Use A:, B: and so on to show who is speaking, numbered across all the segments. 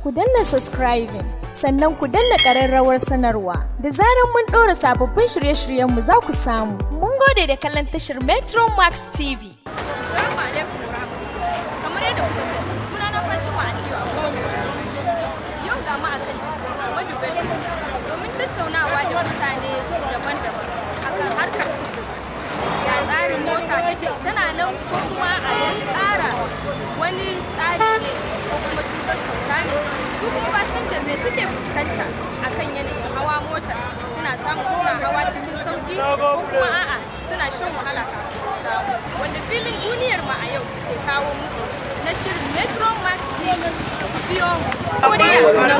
A: ku danna subscribing sannan ku danna ƙararrawar sanarwa da zarar mun ɗora sababbin shirye-shiryenmu za ku samu. Mun gode da kallon tashar Metro Max TV.
B: Assalamu alaikum wa rahmatullahi. Kamar yadda kuka sani, suna na Fatima Aliyu Abubakar. Yau ga mu akan titin Ahmadu Bello domin tattaunawa da mutane daban-daban akan harkar sufuri. Ya tsarin mota take tana nan ko kuma a sun ƙara wani tsari ne ko kuma sun sassauta ne. Su kuma fasinjar me suke fuskanta akan yanayin hawa mota suna samu suna hawa cikin sauki ko kuma a'a suna shan wahala kafin su samu. Wanda filin duniyar mu a yau ke kawo muku na shirin Metro Max TV ku biyo mu. Ko dai ya sunan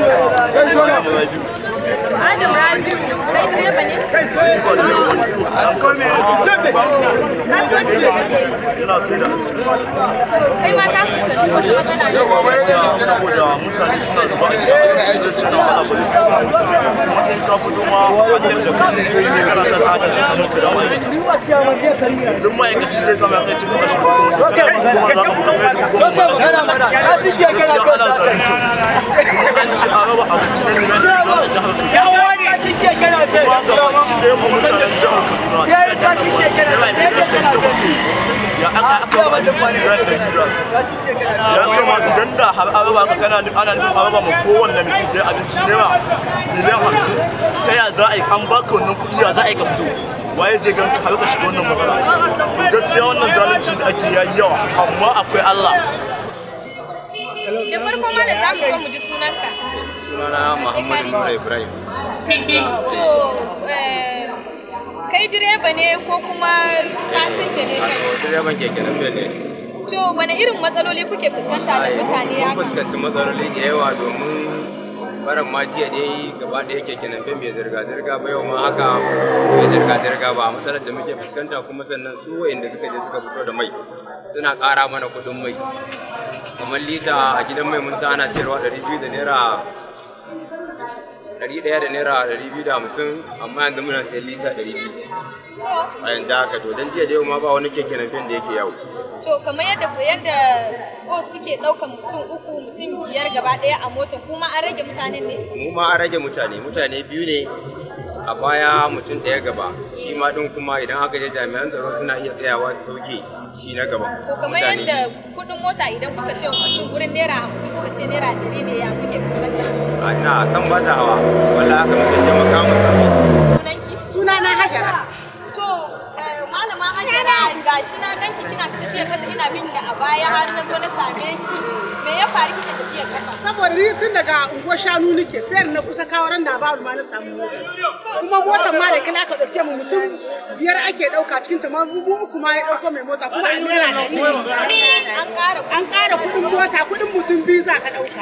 B: Adam Rabiu kai direba ne? Kasuwanci da kake yi.
C: Ina sai da aski
B: Kai ma ka fuskanci wata matsala ne.
C: gaskiya saboda mutane suna zuba a gida abincin zai ce na wala ba su samu kuma in ka fito ma hanyar da kai sai kana son hada da hannun ka da ma'aikaci yanzu ma'aikaci zai kama ya ce kuma shi kuma da kana kuma za ka fito kai da kuma ba gaskiya ana zalunta kuma an ce a raba abinci na mina shi ba a jihar Kaduna kuma ga baki ɗaya mu mutanen jihar Kaduna yana miliyan ɗari takwas ne ya aka aka ba abinci miliyan ɗari biyar ya kama idan da har araba ka kana ana nufin araba ma kowanne mutum ɗaya abincin naira miliyan hamsin ta ya za a yi an baka wannan kuɗi ya za a yi ka fito waye zai gan ka har ka shiga wannan matsala to gaskiya wannan zaluncin da ake yayi yawa amma akwai Allah
B: Da farko ma da za mu so mu ji sunanka.
D: sunana Muhammadu Nura Ibrahim.
B: To, eh, kai direba ne ko kuma fasinja ne kai?
D: Direban keke nan ne.
B: To, wane irin matsaloli kuke fuskanta da mutane
D: Mun
B: haka?
D: fuskanci matsaloli da yawa domin baran ma jiya dai gaba ɗaya keke nan bai zirga-zirga ba yau ma haka bai zirga-zirga ba matsalar da muke fuskanta kuma sannan su wa'inda suka je suka fito da mai suna ƙara mana kuɗin mai kamar lita a gidan mai mun sa ana siyarwa ɗari biyu da naira ɗari ɗaya da naira ɗari biyu da hamsin amma yanzu muna sayan lita ɗari biyu a yanzu haka to don jiya da yau ma ba wani keke nan da yake yawo
B: To, kamar yadda yadda ko suke ɗaukan mutum uku mutum biyar gaba ɗaya a mota kuma an rage mutanen ne?
D: mu ma an rage mutane mutane biyu ne a baya mutum ɗaya gaba shi ma ɗin kuma idan aka je jami'an tsaro suna iya tsayawa su sauke shi na gaba
B: To, kamar yadda kuɗin mota idan kuka ce wa mutum gurin naira hamsin kuka ce naira ɗari ne ya kuke fuskanta.
D: a ina san ba sa hawa walla haka muke taimaka mu sauke su
B: Sunanki?
E: Sunana Hajara.
B: To, eh, malama Hajara gashi na ganki kina ta tafiya kasa ina bin da a baya har na zo na same ki. Me ya faru kike tafiya kasa?
E: Saboda ni tun daga unguwar shanu nake sayar na kusa kawo ran na ba ma na samu mota. Kuma motar ma da kila ka dauke mu mutum biyar ake dauka cikin ta ma mu uku ma ya dauko mai mota kuma a naira ɗari ne.
B: An ƙara
E: An ƙara kuɗin mota kuɗin mutum biyu za ka dauka.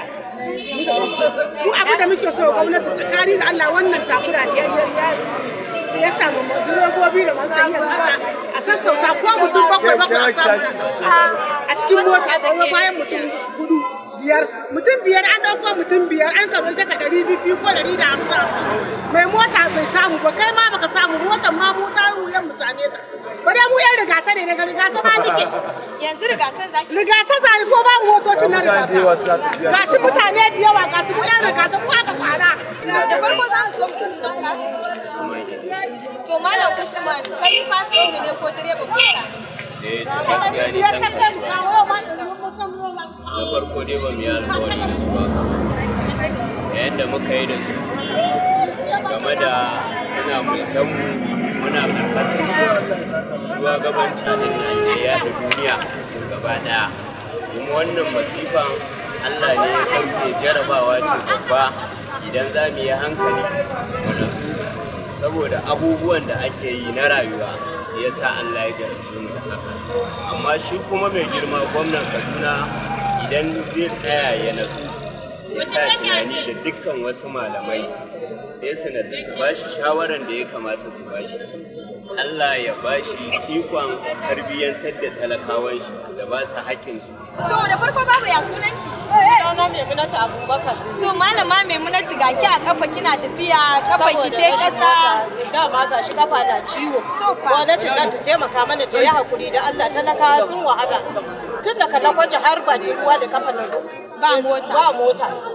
E: Mu abin da muke so gwamnati tsakani da Allah wannan takura da ya ya ya samu direbobi da masu tahiyar ƙasa a sassauta ko mutum bakwai bakwai a samu na ɗauka a cikin mota da wani bayan mutum hudu biyar mutum biyar an ɗauko mutum biyar an karo ita ka ɗari biyu ko ɗari da hamsin hamsin mai mota bai samu ba kai ma baka samu motar ma mu ta wuyan mu same ta ba dai mu yan rigasa ne daga rigasa ma nike
B: yanzu rigasan zaki
E: rigasa zani ko babu motocin na rigasa gashi mutane da yawa gasu mu yan rigasa mu aka kwana
B: da farko za mu so mu ji sunanka. To malam Usman kai fasinja ne ko direban mota?
F: eh to gaskiya ni
E: biyar
F: dan
E: kan kan kawo ma in mun san mu
F: na farko dai ba mu yi alƙawari da su ba yayin da muka yi da su game da suna mulkan mu muna karkashin su shugabanci din nan da ya da duniya gaba daya kuma wannan masifan Allah ne ya sauke jarabawa ce babba idan za mu yi hankali mu natsu saboda abubuwan da ake yi na rayuwa shi yasa Allah ya jarabce mu da haka amma shi kuma mai girma gwamnan Kaduna idan zai tsaya ya natsu ya sa tunani da dukkan wasu malamai sai su natsu su bashi shawaran da ya kamata su bashi Allah ya bashi ikon tarbiyyantar da talakawan shi da ba su haƙƙinsu
B: To da farko babu ya sunanki?
G: Sunana Maimunatu Abubakar.
B: To malama Maimunatu ga ki a kafa kina tafiya kafa ki te kasa.
G: Dama ga shi kafa na ciwo.
B: To fa.
G: Gwamnatin nan ta taimaka mana ta yi hakuri da Allah talaka sun wahala. Tun da kallon kwaje har ba ruwa da kafa na zo.
B: Ba mota.
G: Ba mota.
B: To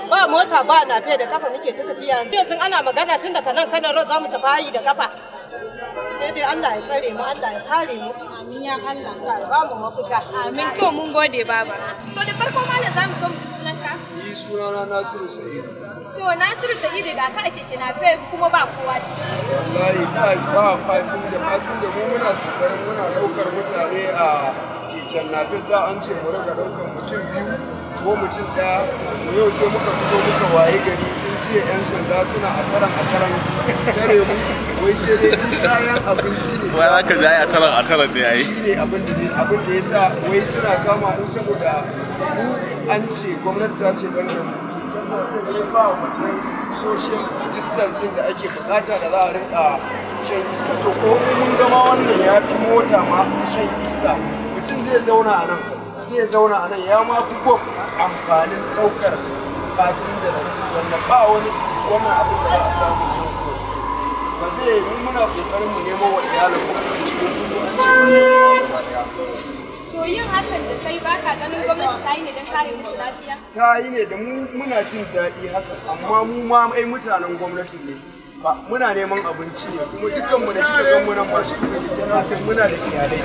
G: ba mota ba nafe da kafa muke ta tafiya yanzu ana magana tun daga nan kanan road za mu tafi hayi da kafa sai dai Allah ya tsare mu Allah ya kare mu
B: Amin ya Allah.
G: Allah ya ba mu mafita
B: Amin to mun gode baba. To da farko malam za mu so mu ji sunanka.
H: Ni sunana Nasiru Sa'idu.
B: To Nasiru Sa'idu ga ka ake kina fe kuma ba kowa ciki.
H: Wallahi ba ba fasinja fasinja mu muna kokarin muna daukar mutane a keken napep da an ce mu riga daukar mutum biyu ko mutum ɗaya to yau sai muka fito muka waye gari tun jiya 'yan sanda suna a taran a taran tare mu wai sai dai in kayan abinci ne
C: wai aka zai a taran a taran ne yayi
H: shi ne abin da abin da ya sa wai suna kama mu saboda mu an ce gwamnati ta ce ban da mu sai ba wannan social distance din da ake bukata da za a rinka shan iska to ko mun gama wannan ya fi mota ma shan iska mutum zai zauna a nan zai zauna a nan ya ma fi gwab amfanin ɗaukar fasinja da wanda ba wani wannan abin da za a samu jin ba zai yi muna kokarin mu nemo wa iyalin mu abinci ko kuma an ce wannan gaba daya
B: To yin hakan da kai baka ganin gwamnati ta yi ne don kare musu lafiya?
H: ta yi ne da mu muna jin daɗi haka amma mu ma ai mutanen gwamnati ne ba muna neman abinci ne kuma dukkan mu da kika gan mu nan masu keken hakan muna da iyalai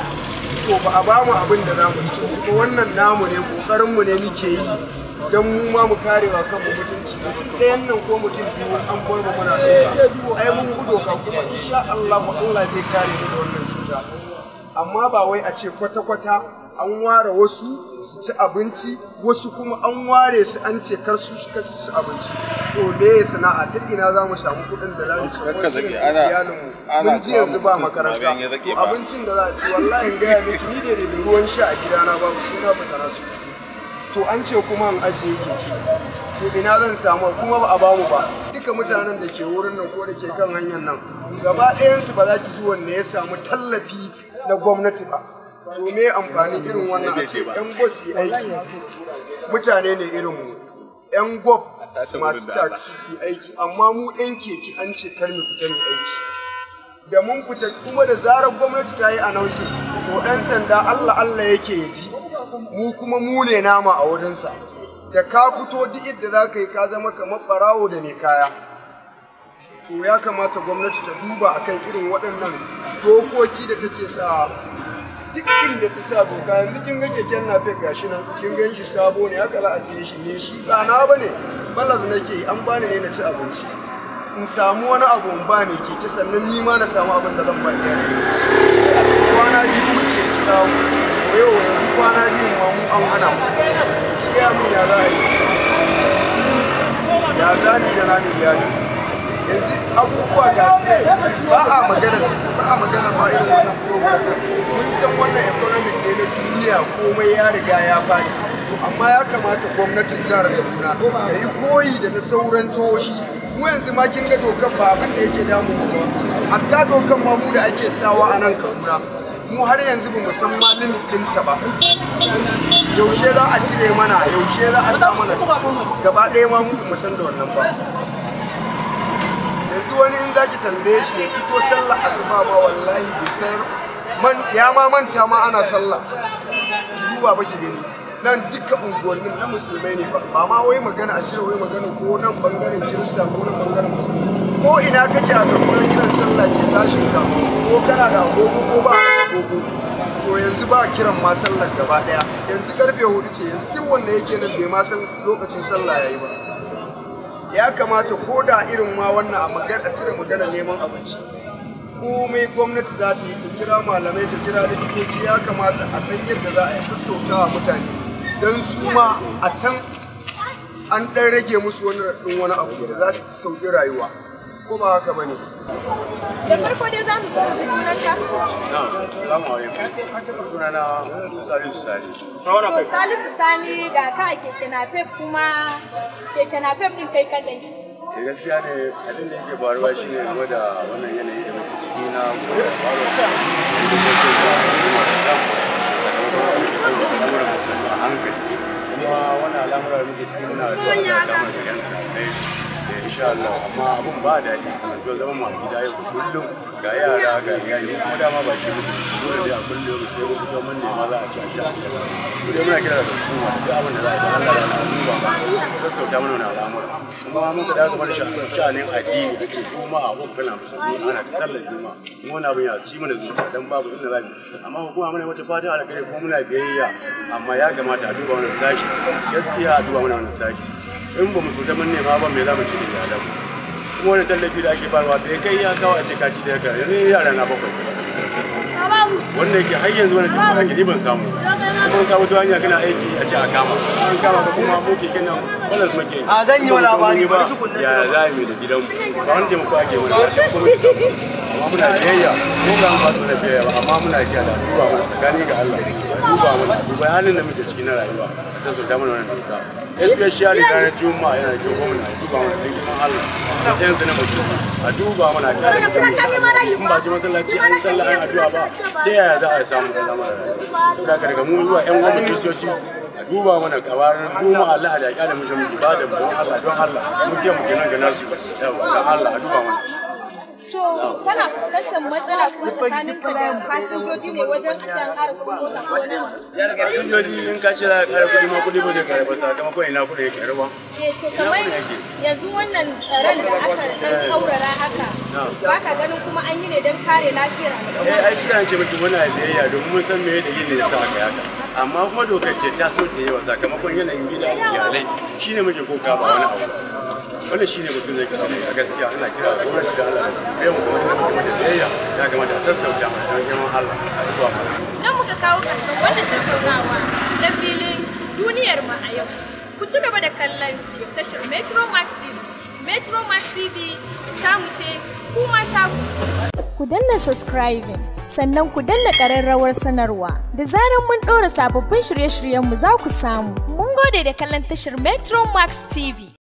H: so ba a bamu abin da zamu ci kuma wannan namu ne kokarin mu ne muke yi don mu ma mu karewa kanmu mutunci mutum ɗayan nan ko mutum biyu an bar mu muna ɗauka ai mun gudo ka kuma insha Allah Allah zai kare mu da wannan cuta amma ba wai a ce kwata-kwata an ware wasu su ci abinci wasu kuma an ware su an ce kar su suka ci abinci to me sana'a ta ina za mu samu kuɗin da za mu ci wasu
C: zaki, ana-
H: iyalinmu
C: ana
H: mun ji yanzu ba
C: kawo mutum
H: makaranta
C: suna bayan ya zake
H: to
C: ba.
H: abincin da za a ci wallahi gaya miki ni da da ruwan sha a gidana babu sai na fita na su to an ce kuma an ajiye keke to ina zan samu kuma ba a bamu ba duka mutanen da ke wurin nan ko da ke kan hanyar nan gaba ɗayansu ba za ki ji wanne ya samu tallafi na gwamnati ba to me amfani irin wannan a ce yan gwab su yi aiki mutane ne irin mu yan gwab masu taxi su yi aiki amma mu yan keke an ce kar mu fita mu aiki da mun fita kuma da zarar gwamnati ta yi announcing to ɗan sanda Allah Allah yake ya ji mu kuma mu ne nama a wurinsa da ka fito duk inda za ka yi ka zama kamar ɓarawo da mai kaya to ya kamata gwamnati ta duba akan irin waɗannan dokoki da take sa duk inda ta sa doka yanzu kin ga keken nafe gashi nan kin gan shi sabo ne haka za a siye shi ne shi ba na bane balas nake yi an bani ne na ci abinci in samu wani abu in bani keke sannan ni ma na samu abin da zan ba iyali a cikin kwana biyu muke samu to yau yanzu kwana biyu ma mu an hana mu ki gaya min ya za a yi ya zani da nani iyali yanzu abubuwa ga su ba a magana ba a magana ma irin wannan program din. mun san wannan economic ne na duniya komai ya riga ya faɗi to amma ya kamata gwamnatin jihar Kaduna ta yi koyi da na sauran jihohi mu yanzu ma kin ga dokar ba abin da yake damu mu ba hatta dokar ma mu da ake sawa a nan Kaduna mu har yanzu ba mu san ma limit ɗinta ba yaushe za a cire mana yaushe za a sa mana gaba ɗaya ma mu ba mu san da wannan ba yanzu wani in zaki tambaye shi ya fito sallah asuba ma wallahi bai san man ya ma manta ma ana sallah ki duba ba ki gani nan duka unguwannin na musulmai ne ba ba ma wai magana a cire wai magana ko nan bangaren kirista ko nan bangaren musulmi ko ina kake a karkunan kiran sallah ke tashin ka ko kana da agogo ko ba ka da agogo to yanzu ba kiran ma sallar gaba daya yanzu karfe hudu ce yanzu duk wanda yake nan bai ma san lokacin sallah yayi ba ya kamata ko da irin ma wannan a magana a cire magana neman abinci komai gwamnati za ta yi ta kira malamai ta kira likitoci ya kamata a san yadda za a yi sassauta wa mutane don su ma a san an ɗan rage musu wani raɗin wani abu da za su ci sauƙi rayuwa ko ba haka ba ne
B: Da farko dai za mu so mu ji sunanka.
C: Salamu alaikum. Sunana Salisu Salisu.
B: To Salisu Sani ga ka a keke napep kuma keke napep din kai kadai.
C: Da gaskiya ne abin da yake faruwa shi ne game da wannan yanayi da muke ciki na al'amuran musamman a hankali kuma wannan al'amuran da muke ciki muna da zuwa da al'amuran da yan sanatai
I: eh insha Allah amma abun ba da daɗi to zaman mu a gida yau kullum ga yara ga iyali kuma dama ba ke mutu dole dai a kullum sai mu fito mun nema za a ci a sha mu dai muna kira da hukuma duk abin da za a yi Allah ya na duba sassauta mana wannan al'amura kuma mun ka dawo kamar sha'anin addini da ke juma'a ko kana musulmi ana ta sallar juma'a mu wani abin ya ci mana zuciya dan babu inda za mu amma hukuma mana wata fata alkhairi kuma muna biyayya amma ya kamata a duba wannan sashi gaskiya a duba mana wannan sashi in ba mu fita mun nema ba me za mu ci da iyalan kuma wani tallafi da ake barwa bai kai ya kawo a ce ka ci da yaka yanzu yara na bakwai wanda yake har yanzu wani tuka ake ni ban samu kuma ka fito hanya kana aiki a ce a kama an kama ka kuma mu keke nan wannan su muke
J: A zan yi wani labari,
I: ba
J: bari su kunna
I: ya za mu yi da gidanmu ba wani taimako ake mana ba ce kuma gidanmu amma muna biyayya ko ga ba su da biyayya ba amma muna kiyaye da duba mana tsakani ga Allah duba mana duba halin da muke ciki na rayuwa sai su da mana wannan doka especially ranar juma'a yana da gwamna duba mana da girman Allah da ɗayan su na mutum a duba mana a kare mutum in ba ji masallaci an yi sallah an addu'a ba ta yaya za a samu da zama rayuwa saboda haka daga mu zuwa ƴan uwan kiristoci a duba mana kawarin goma Allah da ya kare mu zama ba da don Allah don Allah mun ke mu kenan ga nasu yawa don Allah a duba mana
B: To kana fuskantar matsala kuma tsakanin ka da fasinjoji ne wajen a can ƙara kuɗin mota ko wani abu?
I: Fasinjoji in ka ce za ka kare kuɗi ma kuɗi ba zai kare ba sakamakon ina kuɗi yake ruwa.
B: Eh to kamar yanzu wannan tsaron da aka ɗan tsaurara haka ba ka ganin kuma an yi ne don kare lafiyar al'umma.
I: Eh ai kira ce miki muna biyayya domin mun san me da yin ne sa aka yaka. Amma kuma dokar ce ta so ta yi wa sakamakon yanayin gida da iyalai shine muke koka ba wani abu. wannan shi ne mutum zai kira mai a gaskiya ana kira da gwamnati da Allah da yau kuma da mutum da biyayya ya kamata a sassauta mai don girman Allah a zuwa mana.
B: Nan muka kawo ƙarshen wannan tattaunawa na filin duniyar mu a yau. Ku ci gaba da kallon tashar Metro Max TV. Metro Max TV ta mu ce kuma ta ku ce.
A: Ku danna subscribing sannan ku danna ƙararrawar sanarwa da zarar mun ɗora sababbin shirye-shiryenmu za ku samu. Mun gode da kallon tashar Metro Max TV.